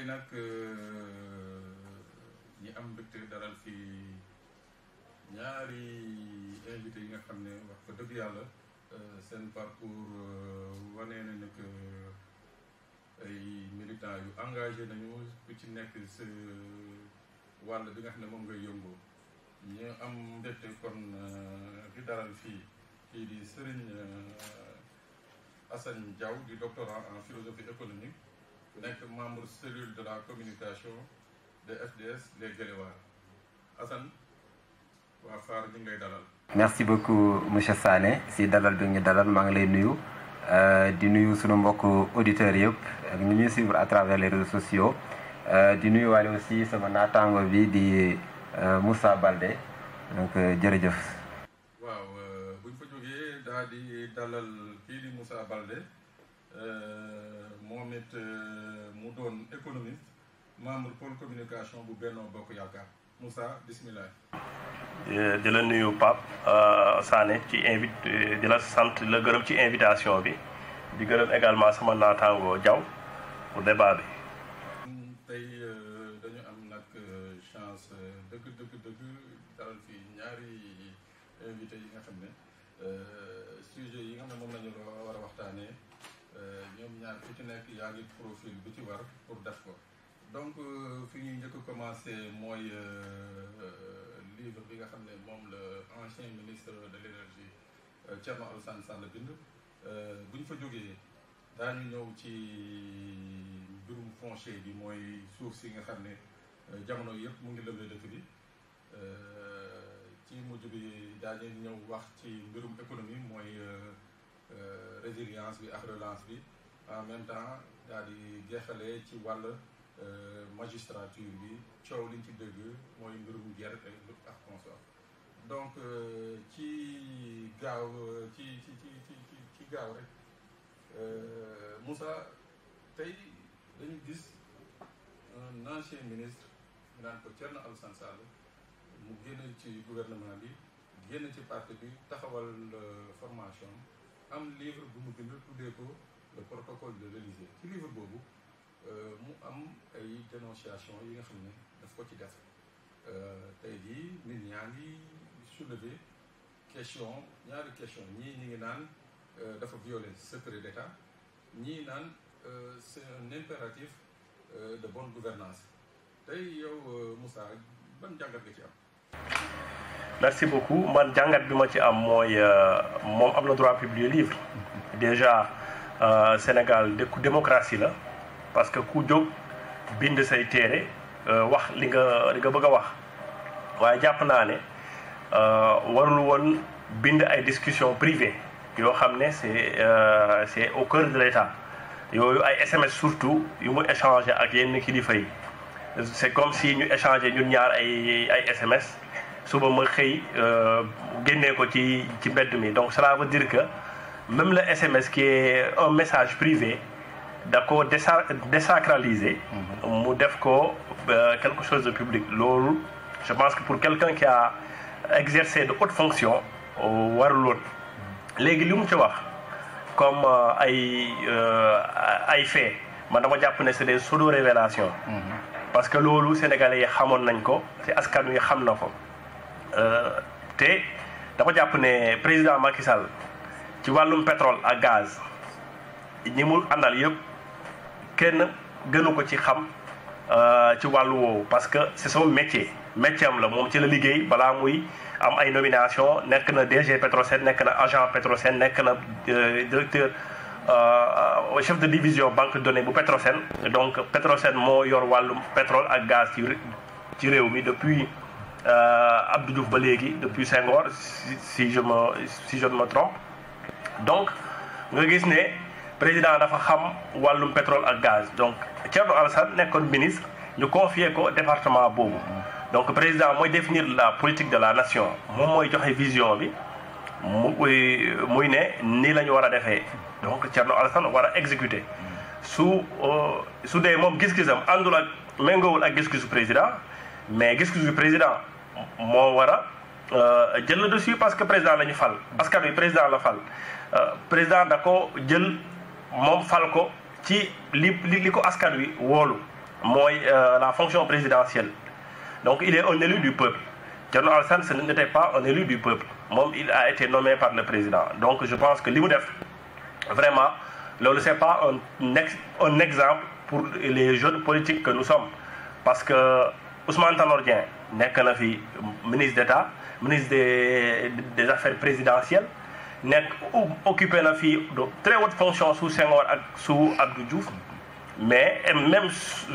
tey nag ñi am mbégte dalal fii ñaari invité yi nga xam ne wax fa dëgg yàlla seen parcours wane na ne que ay militants yu engagé nañu ku ci nekk sa wàll bi nga xam ne moom ngay yëngoo ñu am mbégte kon di dalal fii kii di Serigne Assane Diaw di doctorant en philosophie économique nekk membre cellule de la communication de FDS les Guéléwaar Assane waa Faar ñu ngi lay dalal. merci beaucoup monsieur Sané si dalal bi ñu dalal maa ngi lay nuyu di nuyu sunu mbokk auditeurs yëpp ak ñu ñuy suivre à travers les réseaux sociaux di nuyu waale aussi sama naataango bi di Moussa Baldé donc jërëjëf. waaw bu ñu fa jógee daal di dalal kii di Moussa Baldé moom it mu doon économiste membre pôle communication bu Benno Bokk Yaakaar Moussa bismillah. di la nuyu Pape Sané ci invite di la sant la gërëm ci invitation bi di gërëm également sama naataango Diaw pour débat bi. tey dañu am nag chance dëgg dëgg dëgg dalal fii ñaari invité yi nga xam ne sujet yi nga xam ne moom la ñu war a waxtaanee ñoom ñaar ku ci nekk yaa ngi profil bi ci war pour def ko donc fi ñuy njëkk a commencé mooy livre bi nga xam ne moom la ancien ministre de l' énergie Thierno Alassane Sall bind bu ñu fa jógee daañu ñëw ci mbirum foncier bi mooy suuf si nga xam ne jamono yëpp mu ngi lëmbee dëkk bi ci mujj bi daañu ñëw wax ci mbirum économie mooy résilience bi ak relance bi en même temps daal di jeexalee ci wàll magistrature bi coow liñ ci dëgg mooy mbirum guerre ak consort donc ci gaaw ci ci ci ci ci gaaw rek Moussa tey dañu gis un ancien ministre ñu naan ko Thierno Alassane Sall mu génn ci gouvernement bi génn ci parti bi taxawal formation am livre bu mu bind tuddee ko le protocole de l'Élysée ci livre boobu mu am ay dénonciation yi nga xam ne daf ko ci def tey jii nit ñaa ngi soulever question ñaari question ñii ñi ngi naan dafa violer secret d'État ñii naan c'est un impératif de bonne gouvernance tey yow Moussa ban jàngat nga ci am merci beaucoup man jàngat bi ma ci am mooy moom am na droit publier livre déjà Sénégal dëkku démocratie la parce que ku jóg bind say téere wax li nga li nga bëgg a wax waaye jàpp naa ne warul woon bind ay discussion privée yoo xam ne c'est c'est au cœur de l'État yooyu ay SMS surtout yu mu échanger ak yenn kilifa yi c'est comme si ñu échanger ñun ñaar ay ay SMS suba ma xëy génnee ko ci ci mbedd mi donc cela veut dire que même le SMS qui est un message privé da ko désa désacraliser mu def ko quelque chose de public loolu je pense que pour quelqu'un qui a exercé de hautes fonctions warul woon léegi li mu ci wax comme ay ay fait man dama jàpp ne c'est des pseudo révélations parce que loolu sénégalais yi xamoon nañ ko te askan wi xam na ko te dama jàpp ne président Macky Sall ci wàllum pétrole ak gaz ñi mu àndal yëpp kenn gënu ko ci xam ci wàllu woowu parce que c'est son métier métier am la moom ci la liggéey balaa muy am ay nomination nekk na DG Petrosen nekk na agent Petrosen nekk na directeur chef de division banque de données bu Petrosen donc Petrosen moo yor wàllum pétrole ak gaz ci ci réew mi depuis Abdou Diouf ba léegi depuis Senghor si je me si je ne me trompe donc nga gis ne président dafa xam wàllum pétrole ak gaz donc Thierno Alassane nekkoon ministre ñu confier ko département boobu donc président mooy définir la politique de la nation moom mooy joxe vision bi mu muy ne nii la ñu war a defee donc Thierno Alassane war a exécuter su su dee moom gis-gisam àndul ak méngoowul ak gis-gisu président mais gis-gisu président moo war a jël le dessus parce que président la ñu fal askan wi président la fal président da ko jël moom fal ko ci li li ko askan wi woolu mooy la fonction présidentielle donc il est un élu du peuple Thierno Alassane ce n'était pas un élu du peuple moom il a été nommé par le président donc je pense que li mu def vraiment loolu c'est pas un ex un exemple pour les jeunes politiques que nous sommes parce que Ousmane Tanor Dieng nekk na fi ministre d'État ministre des des affaires présidentielles nekk occupé na fi de très haute fonction sous Senghor ak sous Abdou Diouf mais même sous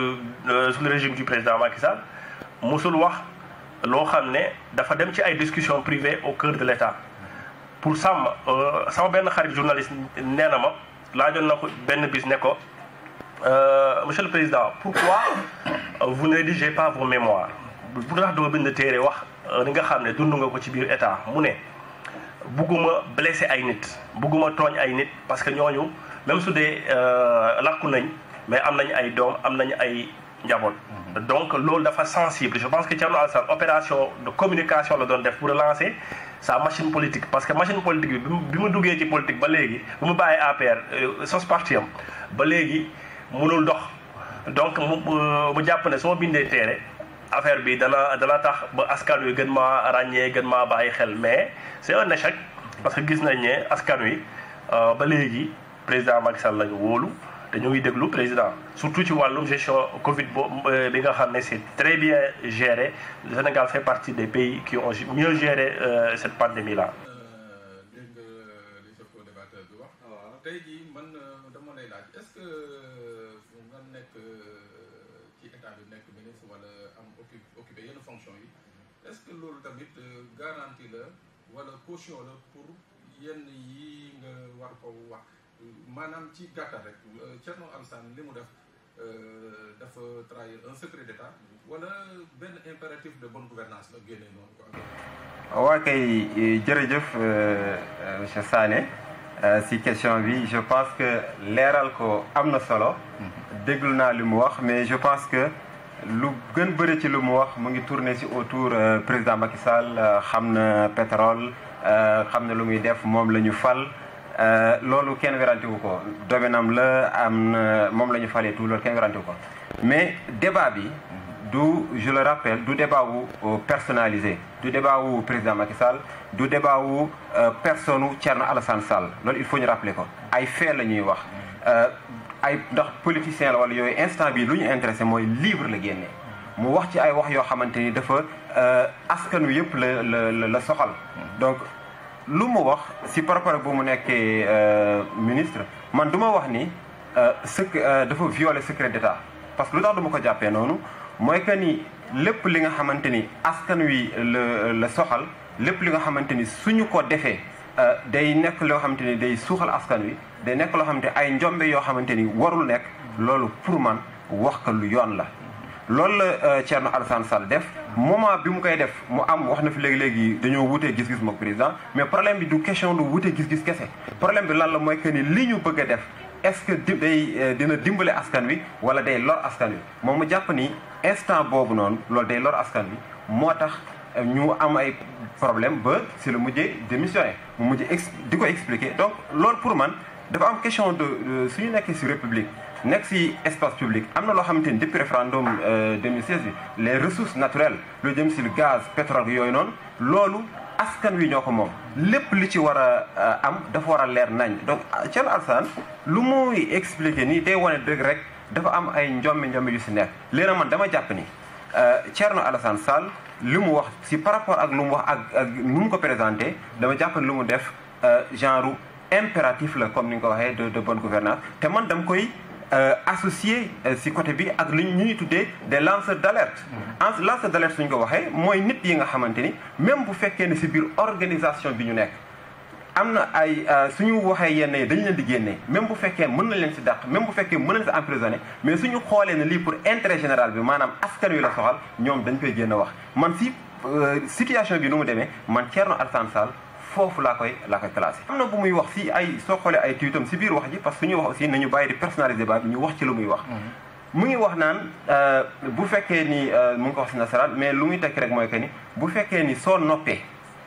le régime du président Macky Sall musul wax loo xam ne dafa dem ci ay discussions privées au cœur de l'État pour sàmm sama benn xarit journaliste nee na ma laajoon na ko benn bis ne ko monsieur le président pourquoi vous ne rédigez pas vos mémoires bu tax doo bind téere wax li nga xam ne dund nga ko ci biir état mu ne bugguma blessé ay nit bugguma tooñ ay nit parce que ñooñu même su dee làkku nañ mais am nañ ay doom am nañ ay njaboot donc loolu dafa sensible je pense que Thierno Alassane opération de communication la doon def pour relancer sa machine politique parce que machine politique bi bi mu duggee ci politique ba léegi bi mu bàyyi APR sos parti am ba léegi mënul dox donc mu mu jàpp ne soo bindee téere affaire bi dana dana tax ba askan wi gën maa ràññee gën maa bàyyi xel mais c'est un échec parce que gis nañ ne askan wi ba léegi président Macky Sall lañu wóolu te ñu ngi déglu président surtout ci wàllum gestion Covid bo bi nga xam ne c'est très bien géré le Sénégal fait partie des pays qui ont mieux géré cette pandémie là. dégg nga li sa co-débatteur bi wax. tey jii man dama lay laaj est-ce que nga nekk ci état bi nekk ministre wala am occupé yenn fonction yi est-ce que loolu tamit garantie la wala caution la pour yenn yi nga war ko wax. maanaam ci gàttal rek Thierno Alassane li mu def dafa trahir un secret d'État wala benn impératif de bonne gouvernance la génne noonu quoi. waa kay jërëjëf monsieur Sané si question bi je pense que leeral ko am na solo déglu naa li mu wax mais je pense que lu gën bëri ci lu mu wax mu ngi tourner ci autour président Macky Sall xam na pétrole xam na lu muy def moom la ñu fal. loolu kenn werante wu ko domaine am la am na moom la ñu falee tout loolu kenn werante wu ko mais débat bi du je le rappelle du débat wu personnalisé du débat wu président Macky Sall du débat wu personne wu Thierno Alassane Sall loolu il faut ñu rappeler ko ay fait la ñuy wax ay ndax politicien la wala yooyu instant bi lu ñu intéressé mooy livre la génnee mu wax ci ay wax yoo xamante ni dafa askan wi yëpp la la la soxal donc lu mu wax si par rapport ak bu mu nekkee ministre man du ma wax ni sec dafa violer secret d'État parce que lu tax du ma ko jàppee noonu mooy que ni lépp li nga xamante ni askan wi la la soxal lépp li nga xamante ni suñu ko defee day nekk loo xamante ni day suuxal askan wi day nekk loo xamante ay njombe yoo xamante ni warul nekk loolu pour man wax ko lu yoon la loolu la Thierno Alassane Sall def moment bi mu koy def mu am wax na fi léegi-léegi dañoo wutee gis-gis mook président mais problème bi du question du wutee gis-gis kese problème bi lan la mooy que ni li ñu bëgg a def est-ce que di day dina dimbale askan wi wala day lor askan wi moom mu jàpp ni instant boobu noonu loolu day lor askan wi moo tax ñu am ay problème ba si la mujjee démissionné mu mujjee ex di ko expliquer donc loolu pour man dafa am question de suñu nekkee si république nekk ci espace public am na loo xamante ni depuis référendum 2016 bi les ressources naturelles lu jëm ci gaz pétrole yooyu noonu loolu askan wi ñoo ko moom lépp li ci war a am dafa war a leer nañ donc Thierno Alassane lu muy expliquer nii day wane dëgg rek dafa am ay njommi njommi yu ci nekk léegi man dama jàpp ni Thierno Alassane Sall li mu wax ci par rapport ak lu mu wax ak ak nu mu ko présenté dama jàpp ni lu mu def genre impératif la comme ni nga ko waxee de de bonne gouvernance te man dama koy associé si côté bi ak li ñu ñuy tuddee des lanceurs d'alerte en lanceur d'alerte suñu ko waxee mooy nit yi nga xamante ni même bu fekkee ne si biir organisation bi ñu nekk am na ay suñu waxee yenn yi dañu leen di génnee même bu fekkee mën na leen si dàq même bu fekkee mën na leen si emprisonné mais suñu xoolee ne lii pour intérêt général bi maanaam askan wi la soxal ñoom dañ koy génn wax man si situation bi nu mu demee man Thierno Alassane Sall foofu laa koy laa koy classé am na bu muy wax si ay soo xoolee ay tuitam si biir wax ji parce que su ñuy wax aussi nañu bàyyi di personnaliser ba bi ñu wax ci lu muy wax mu ngi wax naan bu fekkee ni mu ngi ko wax si nasaraan mais lu muy tekki rek mooy que ni bu fekkee ni soo noppee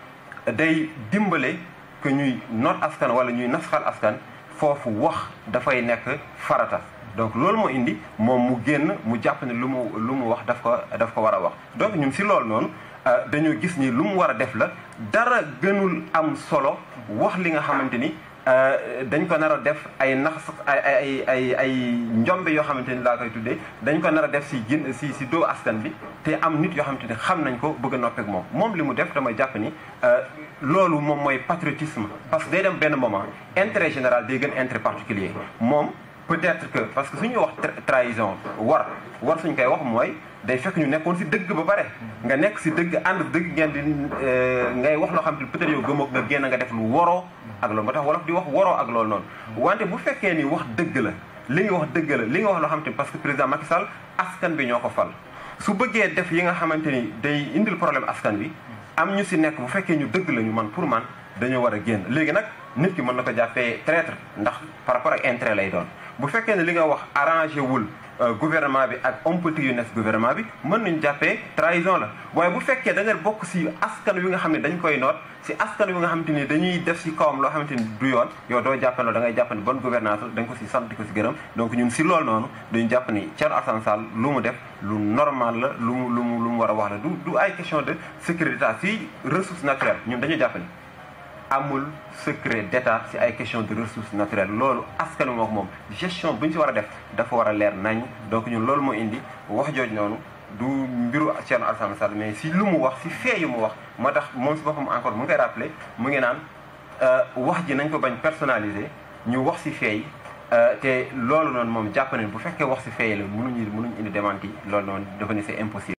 day dimbale que ñuy noot askan wala ñuy nasxal askan foofu wax dafay nekk farata donc loolu moo indi moom mu génn mu jàpp ne lu mu lu mu wax daf ko daf ko war a wax donc ñun si loolu noonu dañoo gis ni lu mu war a def la dara gënul am solo wax li nga xamante ni dañ ko nar a def ay nax ay ay ay ay njombe yoo xamante ni laa koy tuddee dañ ko nar a def si gin si si doo askan bi te am nit yoo xamante ni xam nañ ko bëgg a noppeek moom moom li mu def dama jàpp ni loolu moom mooy patriotisme parce que day dem benn moment intérêt général day gën intérêt particulier moom peut-être que parce que suñuy wax trahison war war suñ koy wax mooy day fekk ñu nekkoon si dëgg ba pare nga nekk si dëgg ànd dëgg ngeen di ngay wax loo xam ne peut-être yow gëmoo nga génn nga def lu waroo ak loolu moo tax wolof di wax waroo ak loolu noonu wante bu fekkee ni wax dëgg la li nga wax dëgg la li nga wax loo xam te parce que président Macky Sall askan bi ñoo ko fal su bëggee def yi nga xamante ni day indil problème askan bi am ñu si nekk bu fekkee ñu dëgg la ñu man pour man dañoo war a génn léegi nag nit ki mën na ko jàppee traître ndax par rapport ak intérêt lay doon bu fekkee ne li nga wax arrangé wul gouvernement bi ak homme politique yu nekk gouvernement bi mën nañu jàppee trahison la waaye bu fekkee da nga bokk si askan wi nga xam ne dañ koy noot si askan wi nga xamante ni dañuy def si kawam loo xamante ni du yoon yow doo jàppe loolu da ngay jàpp ne bonne gouvernance da nga ko si sant di ko si gërëm donc ñun si loolu noonu dañu jàpp ni Thierno Alassane Sall lu mu def lu normal la lu mu lu mu lu mu war a wax la du du ay question de sécurité d'état si ressource naturelle ñun dañu jàpp ni amul secret d'état ci ay question de ressources naturelles loolu askan moo ko moom gestion bu ñu ci war a def dafa war a leer nañ donc ñun loolu moo indi wax jooj noonu du mbiru Thierno Alassane Sall mais si lu mu wax si fee yu mu wax moo tax moom si boppam encore mu ngi koy rappelé mu ngi naan wax ji nañ ko bañ personnalisé ñu wax si fee yi te loolu noonu moom jàpp nañ bu fekkee wax si fee yi la mënuñu mënuñu indi démenti loolu noonu dafa ne c'est impossible